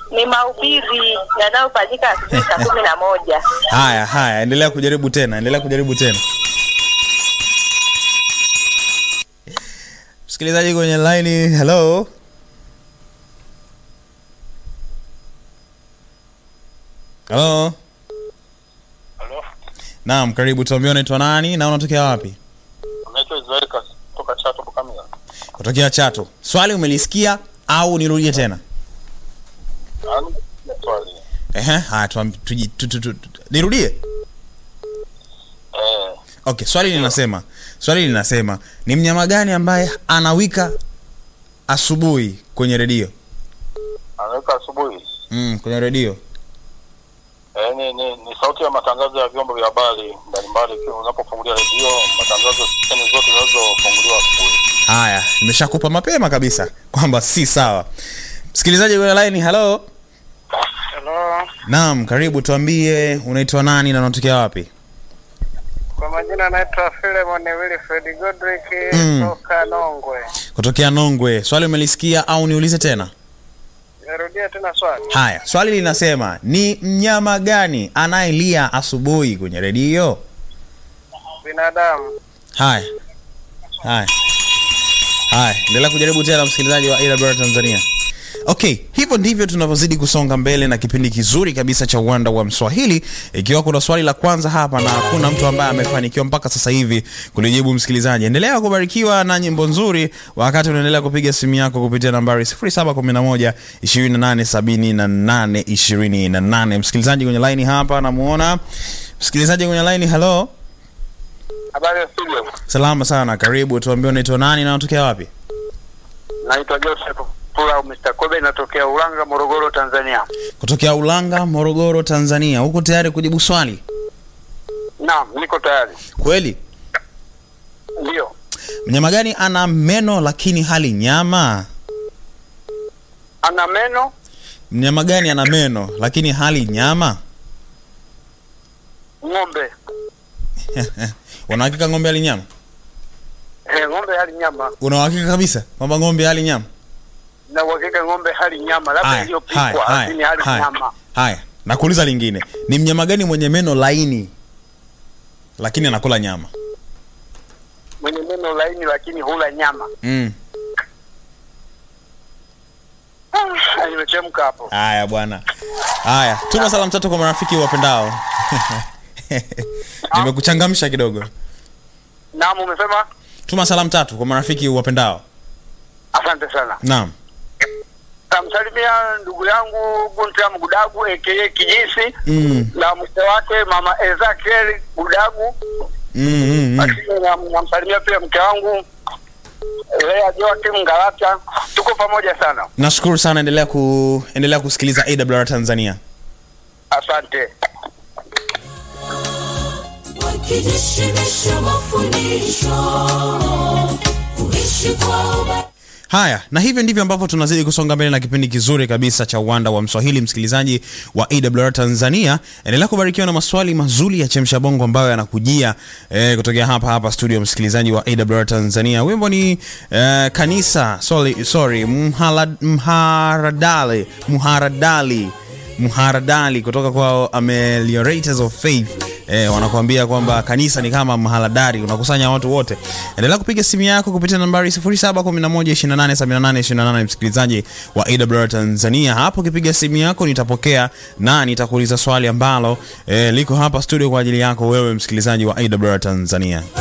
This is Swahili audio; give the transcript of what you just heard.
ni mahubiri yanayofanyika asubuhi saa kumi na moja. Haya haya, endelea kujaribu tena, endelea kujaribu tena. Msikilizaji kwenye line, hello. Hello. Halo, Naam, karibu. Tuambie unaitwa nani na unatokea wapi? naitwa Israel Kas kutoka Chato Bukamia. Kutokea Chato. Swali umelisikia au nirudie tena? Yaani ni swali. Ehe, haya tuam- tuji- tu- tu- tu- tu- nirudie. Eh, Okay, swali linasema, swali linasema ni mnyama gani ambaye anawika asubuhi kwenye redio? anaweka asubuhi. Mm, kwenye redio. Eh, ni, ni, ni sauti ya matangazo ya vyombo vya habari mbalimbali. Ikiwa Unapofungulia redio, matangazo stesheni zote zinazofunguliwa asubuhi. Haya, nimeshakupa mapema kabisa kwamba si sawa. Msikilizaji kwenye line, hello. Halo, Naam, karibu. Tuambie unaitwa nani na unatokea wapi? kwa majina naitwa Philemon Wilfred Godrick Mm. toka Nongwe. Kutokea Nongwe. Swali umelisikia au niulize tena? Nirudia tena swali. Haya, swali linasema ni mnyama gani anayelia asubuhi kwenye redio? Binadamu. Haya, haya, haya, endelea kujaribu tena, msikilizaji wa AWR Tanzania. Okay, hivyo ndivyo tunavyozidi kusonga mbele na kipindi kizuri kabisa cha uwanda wa Mswahili. Ikiwa kuna swali la kwanza hapa na hakuna mtu ambaye amefanikiwa mpaka sasa hivi kulijibu, msikilizaji, endelea kubarikiwa na nyimbo nzuri wakati unaendelea kupiga simu yako kupitia nambari 0711 2878 28. Msikilizaji kwenye line hapa namuona msikilizaji kwenye line. Hello, Habari ya studio. salama sana, karibu. Tuambie unaitwa nani na unatokea wapi? Naitwa Joseph Pula au Mr. Kobe natokea Ulanga, Morogoro, Tanzania. Kutokea Ulanga, Morogoro, Tanzania. Uko tayari kujibu swali? Naam, niko tayari. Kweli. Ndio. Mnyama gani ana meno lakini hali nyama? Ana meno, Mnyama gani ana meno lakini hali nyama? ng'ombe. Una hakika ng'ombe hali nyama? Eh, ng'ombe hali nyama. Una hakika kabisa kwamba ng'ombe hali nyama? Na uhakika ng'ombe hali nyama, labda Haya, iliyopikwa haya, lakini hali haya, nyama. Haya, nakuuliza lingine. Ni mnyama gani mwenye meno laini lakini anakula nyama? Mwenye meno laini lakini hula nyama. Mm. Ah, nimechemka hapo. Haya bwana. Haya, tuma salamu tatu kwa marafiki wapendao. Nimekuchangamsha kidogo. Naam, umesema? Tuma salamu tatu kwa marafiki wapendao. Asante sana. Naam. Namsalimia ndugu yangu Gunta Mgudagu aka Kijisi Mm. na mke wake mama Ezekiel Gudagu, Mm, mm, mm. lakini nam- namsalimia pia mke wangu Lea Joakim Ngalata. Tuko pamoja sana, Nashukuru sana, endelea ku endelea kusikiliza AWR Tanzania. asante. wakijishimisha mafundisho kuishi kwa uba Haya, na hivyo ndivyo ambavyo tunazidi kusonga mbele na kipindi kizuri kabisa cha uwanda wa Mswahili. Msikilizaji wa AWR Tanzania, endelea kubarikiwa na maswali mazuri ya chemsha bongo ambayo yanakujia eh, kutokea hapa hapa studio. Msikilizaji wa AWR Tanzania, wimbo ni eh, kanisa sorry, sorry mhala, mharadali mharadali mharadali kutoka kwa Ameliorators of Faith eh, wanakuambia kwamba kanisa ni kama mhaladari, unakusanya watu wote. Endelea kupiga simu yako kupitia nambari 0711287828 msikilizaji wa AWR Tanzania. Hapo ukipiga simu yako nitapokea na nitakuuliza swali ambalo eh, liko hapa studio kwa ajili yako wewe msikilizaji wa AWR Tanzania.